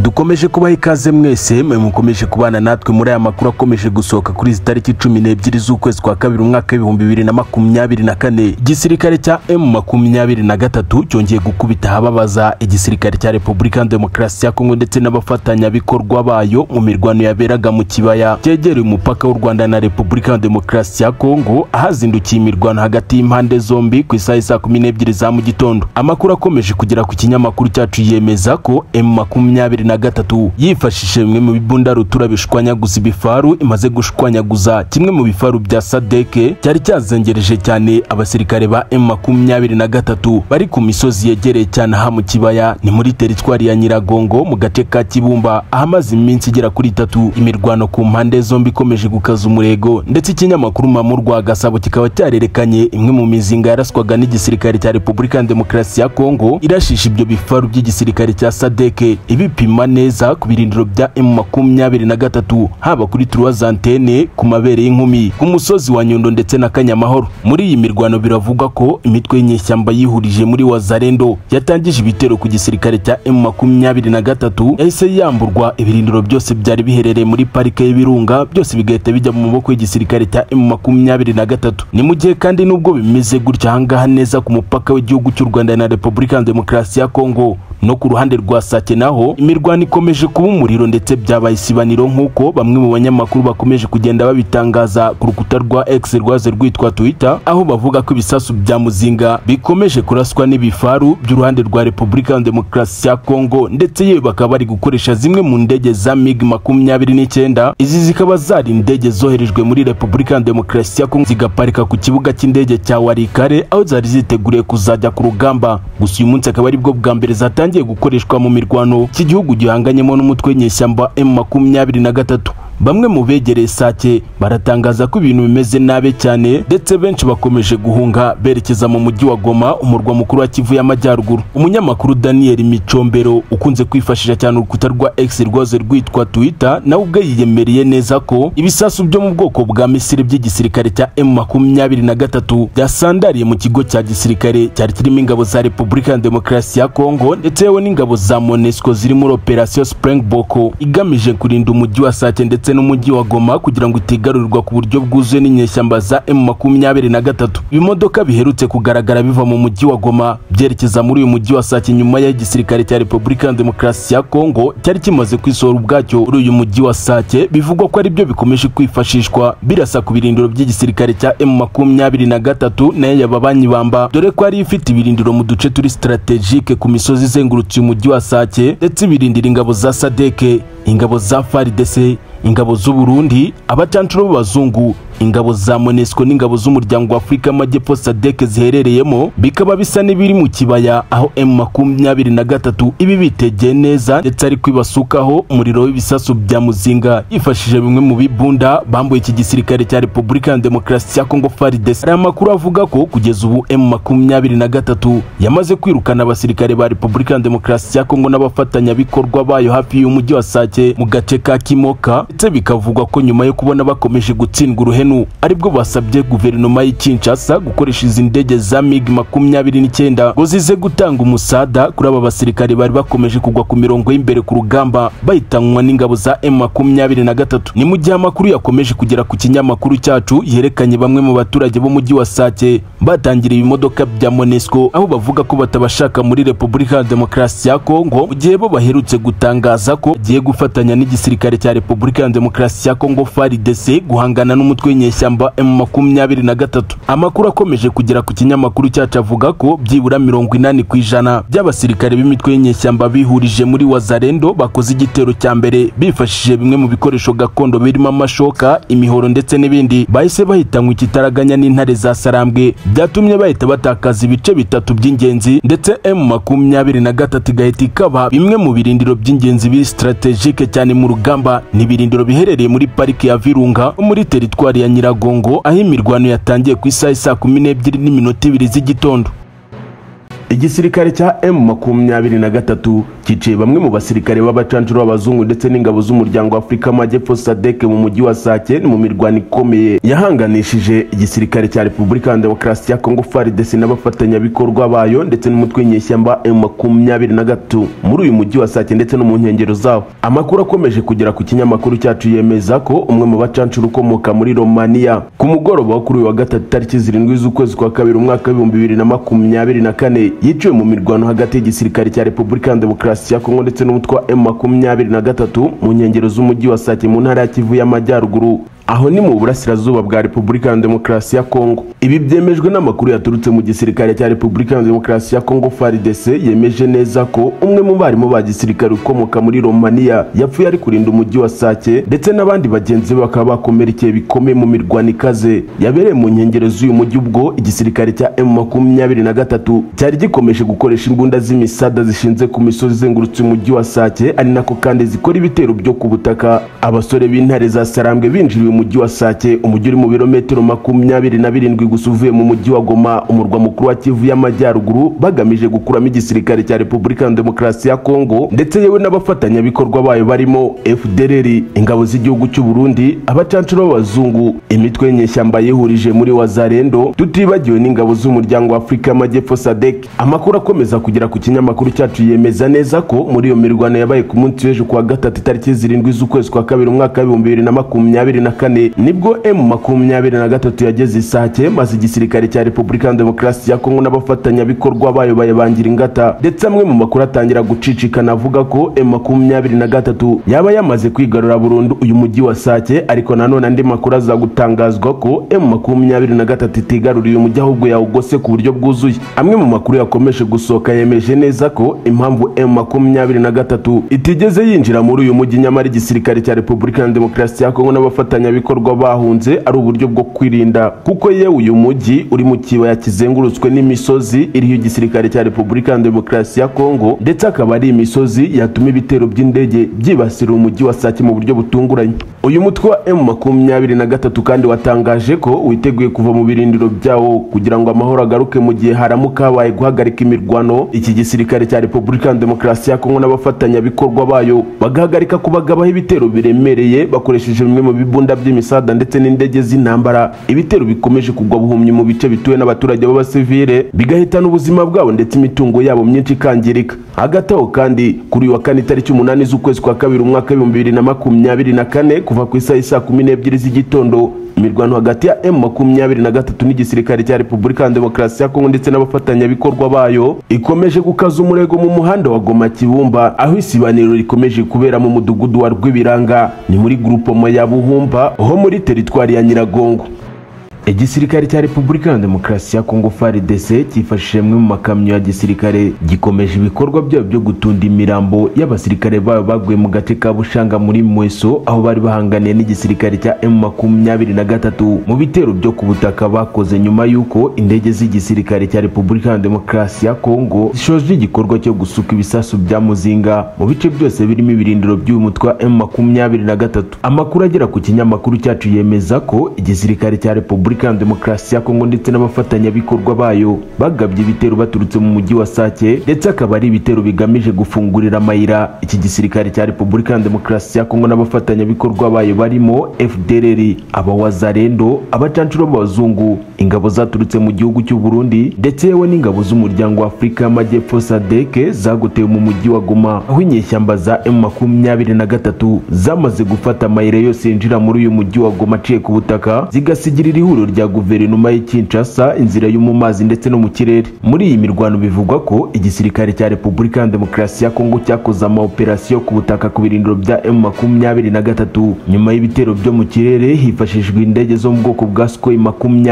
dukomeje kubaha ikaze mwese mwe mukomeje kubana natwe muri aya makuru akomeje gusohoka kuri izi tariki cumi n'ebyiri z'ukwezi kwa kabiri umwaka w'ibihumbi bibiri na makumyabiri na kane igisirikare cya emu makumyabiri na gatatu cyongeye gukubita ahababaza igisirikare cya repubulika demokarasi ya kongo ndetse n'abafatanyabikorwa bayo mu mirwano yaberaga mu kibaya cyegereye umupaka w'u rwanda na repubulika demokarasi ya kongo ahazindukiye imirwano hagati y'impande zombi ku isaha saa kumi n'ebyiri za mu gitondo amakuru akomeje kugera ku kinyamakuru cyacu yemeza ko emu makumyabiri na gatatu yifashishije bimwe mu bibunda rutura bishwanyaguza ibifaru imaze gushwanyaguza kimwe mu bifaru bya sadeke cyari cyazengereje cyane abasirikare ba emu makumyabiri na gatatu bari ku misozi yegereye cyane aha mu kibaya ni muri teritwari ya nyiragongo mu gace ka kibumba ahamaze iminsi igera kuri itatu imirwano ku mpande zombi ikomeje gukaza umurego ndetse ikinyamakuru mamu rwa gasabo kikaba cyarerekanye imwe mu mizinga yaraswaga n'igisirikare cya repubulika demokarasi ya kongo irashisha ibyo bifaru by'igisirikare cya sadeke ibipima neza ku birindiro bya emu makumyabiri na gatatu haba kuri turuwazantene ku mabere y'inkumi ku musozi wa nyundo ndetse na kanyamahoro muri iyi mirwano biravugwa ko imitwe y'inyeshyamba yihurije muri wazarendo yatangije ibitero ku gisirikare cya emu makumyabiri na gatatu yahise yamburwa ibirindiro byose byari biherereye muri parike y'ibirunga byose bigahita bijya mu maboko y'igisirikare cya emu makumyabiri na gatatu ni mu gihe kandi n'ubwo bimeze gutya ahangaha neza ku mupaka w'igihugu cy'u rwanda na repubulika demokarasi ya kongo no ku ruhande rwa sake naho imirwano ikomeje kuba umuriro ndetse byabaye isibaniro nk'uko bamwe mu banyamakuru bakomeje kugenda babitangaza ku rukuta rwa x rwaze rwitwa twitter aho bavuga ko ibisasu bya muzinga bikomeje kuraswa n'ibifaru by'uruhande rwa repubulika demokarasi ya kongo ndetse yewe bakaba bari gukoresha zimwe mu ndege za mig makumyabiri n'icyenda izi zikaba zari indege zoherejwe muri repubulika demokarasi ya kongo zigaparika ku kibuga cy'indege cya warikare aho zari ziteguriye kuzajya ku rugamba gusa uyu munsi akaba aribwo bwa mbere zatangiye zatangiye gukoreshwa mu mirwano iki gihugu gihanganyemo n'umutwe w'inyeshyamba emu makumyabiri na gatatu bamwe mu begereye sake baratangaza ko ibintu bimeze nabi cyane ndetse benshi bakomeje guhunga berekeza mu mujyi wa goma umurwa mukuru wa kivu y'amajyaruguru umunyamakuru daniel micombero ukunze kwifashisha cyane urukuta rwa x rwaze rwitwa twitter nawe ubwe yiyemereye neza ko ibisasu byo mu bwoko bwa misiri by'igisirikare cya emu makumyabiri na gatatu byasandariye mu kigo cya gisirikare cyari kirimo ingabo za repubulika demokarasi ya kongo ndetse yewe n'ingabo za monesco ziri muri operasiyo springbok igamije kurinda umujyi wa sake ndetse n'umujyi wa Goma kugira ngo utigarurirwa ku buryo bwuzuye n'inyeshyamba za M23 ibimodoka biherutse kugaragara biva mu mujyi wa Goma byerekeza muri uyu mujyi wa Sake nyuma ya igisirikare cya Republika Demokarasi ya Kongo cyari kimaze kwisohora ubwacyo uri uyu mujyi wa Sake bivugwa ko ari byo bikomeje kwifashishwa birasa ku birindiro by'igisirikare cya M23 nayo yababanyi bamba dore ko ari ifite ibirindiro mu duce turi strategique ku misozi izengurutse umujyi wa Sake ndetse birindira ingabo za Sadeke ingabo za FARDC ingabo z'u Burundi abacancuro b'abazungu ingabo za Monesco n'ingabo z'umuryango w'Afrika y'Amajyepfo SADC ziherereyemo bikaba bisa n'ibiri mu kibaya aho M23 ibi bitegeye neza ndetse ari kwibasukaho umuriro w'ibisasu bya muzinga yifashishije bimwe mu bibunda bambuye iki gisirikare cya Republika Demokarasi ya Kongo FARDC ari amakuru avuga ko kugeza ubu M23 yamaze kwirukana abasirikare ba Republika Demokarasi ya Kongo n'abafatanyabikorwa bayo hafi y'umujyi wa Sake mu gace ka Kimoka ndetse bikavugwa ko nyuma yo kubona bakomeje gutsindwa uruhenu Anu aribwo basabye guverinoma y'i Kinshasa gukoresha izi ndege za MiG makumyabiri n'icyenda ngo zize gutanga umusada kuri aba basirikare bari bakomeje kugwa ku mirongo y'imbere ku rugamba bahitanwa n'ingabo za M makumyabiri na gatatu ni mu gihe amakuru yakomeje kugera ku kinyamakuru cyacu yerekanye bamwe mu baturage b'umujyi wa Sake batangiriye ibimodoka bya Monesco aho bavuga ko batabashaka muri Repubulika Demokarasi ya Kongo mu gihe bo baherutse gutangaza ko bagiye gufatanya n'igisirikare cya Repubulika Demokarasi ya Kongo FARDC guhangana n'umutwe w'inyeshyamba M23 amakuru akomeje kugera ku kinyamakuru cyacu avuga ko byibura mirongo inani ku ijana by'abasirikare b'imitwe y'inyeshyamba bihurije muri Wazarendo bakoze igitero cya mbere bifashishije bimwe mu bikoresho gakondo birimo amashoka imihoro ndetse n'ibindi bahise bahitanywa ikitaraganya n'intare za sarambwe byatumye bahita batakaza ibice bitatu by'ingenzi ndetse M23 igahita ikaba bimwe mu birindiro by'ingenzi biri strategique cyane mu rugamba ni ibirindiro biherereye muri parike ya Virunga muri teritwari ya Nyiragongo aho imirwano yatangiye ku isaha saa kumi n'ebyiri n'iminota ibiri z'igitondo igisirikare cya M makumyabiri na gatatu cyiciye bamwe mu basirikare b'abacanshuro b'abazungu ndetse n'ingabo z'umuryango w'afurika y'amajyepfo sadek mu mujyi wa saken mu mirwano ikomeye yahanganishije igisirikare cya repubulika ya demokarasi ya kongo fardc n'abafatanyabikorwa bayo ndetse n'umutwe w'inyeshyamba M makumyabiri na gatatu muri uyu mujyi wa saken ndetse no mu nkengero zawo amakuru akomeje kugera ku kinyamakuru cyacu yemeza ko umwe mu bacanshuro ukomoka muri romania ku mugoroba wo kuri uyu wa gatatu tariki zirindwi z'ukwezi kwa kabiri umwaka w'ibihumbi bibiri na makumyabiri na kane yiciwe mu mirwano hagati y'igisirikare cya repubulika ya demokarasi ya kongo ndetse n'umutwe wa emu makumyabiri na gatatu mu nkengero z'umujyi wa sake mu ntara ya kivu y'amajyaruguru aho ni mu burasirazuba bwa repubulika ya demokarasi ya kongo ibi byemejwe n'amakuru yaturutse mu gisirikare cya repubulika ya demokarasi ya kongo frdc yemeje neza ko umwe mu barimu ba gisirikare ukomoka muri romania yapfuye ari kurinda umujyi wa sake ndetse n'abandi bagenzi be bakaba bakomerekeye bikomeye mu mirwano ikaze yabereye mu nkengero z'uyu mujyi ubwo igisirikare cya m makumyabiri na gatatu cyari gikomeje gukoresha imbunda z'imisada zishinze ku misozi izengurutse umujyi wa sake ari nako kandi zikora ibitero byo ku butaka abasore b'intare za sarambwe binjiriye umujyi wa sake umujyi uri mu birometero makumyabiri na birindwi gusa uvuye mu mujyi wa goma umurwa mukuru wa kivu y'amajyaruguru bagamije gukuramo igisirikare cya repubulika ya demokarasi ya kongo ndetse yewe n'abafatanyabikorwa bayo barimo fdrr ingabo z'igihugu cy'u burundi abacanshuro b'abazungu imitwe y'inyeshyamba yihurije muri wazarendo tutibagiwe n'ingabo z'umuryango wa afurika y'amajyepfo sadek amakuru akomeza kugera ku kinyamakuru cyacu yemeza neza ko muri iyo mirwano yabaye ku munsi w'ejo kuwa gatatu itariki zirindwi z'ukwezi kwa kabiri umwaka w'ibihumbi bibiri na makumyabiri na kane nibwo emu makumyabiri na gatatu yageze isake maze igisirikare cya repubulika ya demokarasi ya kongo n'abafatanyabikorwa bayo bayabangira ingata ndetse amwe mu makuru atangira gucicikana avuga ko emu makumyabiri na gatatu yaba yamaze kwigarura burundu uyu mujyi wa sake ariko nanone andi makuru aza gutangazwa ko emu makumyabiri na gatatu itigaruriye umujyi ahubwo yawugose ku buryo bwuzuye amwe mu makuru yakomeje gusohoka yemeje neza ko impamvu emu makumyabiri na gatatu itigeze yinjira muri uyu mujyi nyamara igisirikare cya repubulika ya demokarasi ya kongo n'abafatanyabikorwa abafatanyabikorwa bahunze ari uburyo bwo kwirinda kuko yewe uyu mujyi uri mu kibaya kizengurutswe n'imisozi iriho igisirikare cya repubulika ya demokarasi ya kongo ndetse akaba ari imisozi yatuma ibitero by'indege byibasira umujyi wa sake mu buryo butunguranye uyu mutwe wa emu makumyabiri na gatatu kandi watangaje ko witeguye kuva mu birindiro byawo kugira ngo amahoro agaruke mu gihe haramuka habaye guhagarika imirwano iki gisirikare cya repubulika ya demokarasi ya kongo n'abafatanyabikorwa bayo bagahagarika kubagabaho ibitero biremereye bakoresheje bimwe mu bibunda by'imisada ndetse n'indege z'intambara ibitero bikomeje kugwa buhumyi mu bice bituwe n'abaturage b'abasivile bigahitana ubuzima bwabo ndetse imitungo yabo myinshi ikangirika hagati aho kandi kuri uyu wa kane itariki umunani z'ukwezi kwa kabiri umwaka w'ibihumbi bibiri na makumyabiri na kane kuva ku isaha isaa kumi n'ebyiri z'igitondo imirwano hagati ya m makumyabiri na gatatu n'igisirikare cya repubulika ya demokarasi ya kongo ndetse n'abafatanyabikorwa bayo ikomeje gukaza umurego mu muhanda wa goma kibumba aho isibaniro rikomeje kubera mu mudugudu wa rw'ibiranga ni muri gurupomo ya buhumba ho muri teritwari ya nyiragongo igisirikare cya repubulika ya demokarasi ya kongo frdc cyifashishije amwe mu makamyo ya gisirikare gikomeje ibikorwa byabo byo gutunda imirambo y'abasirikare bayo baguye mu gace ka bushanga muri mweso aho bari bahanganiye n'igisirikare cya m makumyabiri na gatatu mu bitero byo ku butaka bakoze nyuma y'uko indege z'igisirikare cya repubulika ya demokarasi ya kongo zishoje igikorwa cyo gusuka ibisasu bya muzinga mu bice byose birimo ibirindiro by'uyu mutwe wa m makumyabiri na gatatu amakuru agera ku kinyamakuru cyacu yemeza ko igisirikare cya repubulika repubulika ya demokarasi ya kongo ndetse n'abafatanyabikorwa bayo bagabye ibitero baturutse mu mujyi wa sake ndetse akaba ari ibitero bigamije gufungurira amayira iki gisirikare cya repubulika ya demokarasi ya kongo n'abafatanyabikorwa bayo barimo fdrr abawazarendo abacanshuro b'abazungu ingabo zaturutse mu gihugu cy'u burundi ndetse yewe n'ingabo z'umuryango wa afurika y'amajyepfo sadeke zagotewe mu mujyi wa goma aho inyeshyamba za m makumyabiri na gatatu zamaze gufata amayira yose yinjira muri uyu mujyi wa goma aciye ku butaka zigasigirira ihuriro ihuriro rya guverinoma y'i Kinshasa inzira yo mu mazi ndetse no mu kirere muri iyi mirwano bivugwa ko igisirikare cya Repubulika ya Demokarasi ya Kongo cyakoze ama operation ku butaka ku birindiro bya M23 nyuma y'ibitero byo mu kirere hifashishijwe indege zo mu bwoko bwa Sukhoi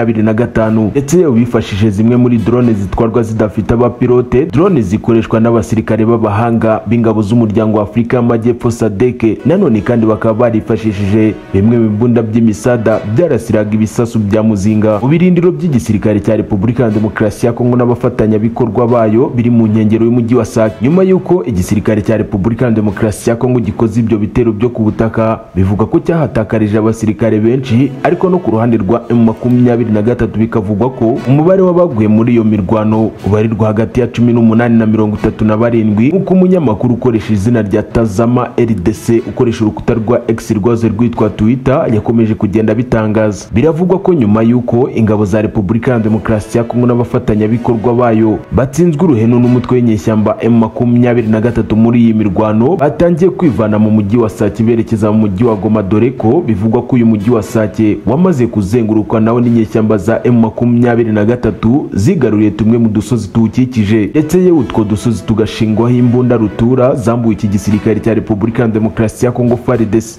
25 ndetse yewe bifashishije zimwe muri drone zitwarwa zidafite abapilote drone zikoreshwa n'abasirikare b'abahanga b'ingabo z'umuryango wa Afurika y'Amajyepfo SADC nanone kandi bakaba barifashishije bimwe mu bibunda by'imisada byarasiraga ibisasu bya cya muzinga mu birindiro by'igisirikare cya repubulika ya demokarasi ya kongo n'abafatanyabikorwa bayo biri mu nkengero y'umujyi wa sake nyuma y'uko igisirikare cya repubulika ya demokarasi ya kongo gikoze ibyo bitero byo ku butaka bivuga ko cyahatakarije abasirikare benshi ariko no ku ruhande rwa m makumyabiri na gatatu bikavugwa ko umubare w'abaguye muri iyo mirwano ubarirwa hagati ya cumi n'umunani na mirongo itatu na barindwi nk'uko umunyamakuru ukoresha izina rya tazama rdc ukoresha urukuta rwa x rwazo rwitwa twitter yakomeje kugenda abitangaza biravugwa ko nyuma y'uko ingabo za repubulika ya demokarasi ya kongo n'abafatanyabikorwa bayo batsinzwe uruhenu n'umutwe w'inyeshyamba m makumyabiri na gatatu muri iyi mirwano batangiye kwivana mu mujyi wa sake berekeza mu mujyi wa goma dore ko bivugwa ko uyu mujyi wa sake wamaze kuzengurukwa nawo n'inyeshyamba za m makumyabiri na gatatu zigaruriye tumwe mu dusozi tuwukikije ndetse yewe utwo dusozi tugashingwaho imbunda rutura zambuye iki gisirikare cya repubulika ya demokarasi ya kongo faridesi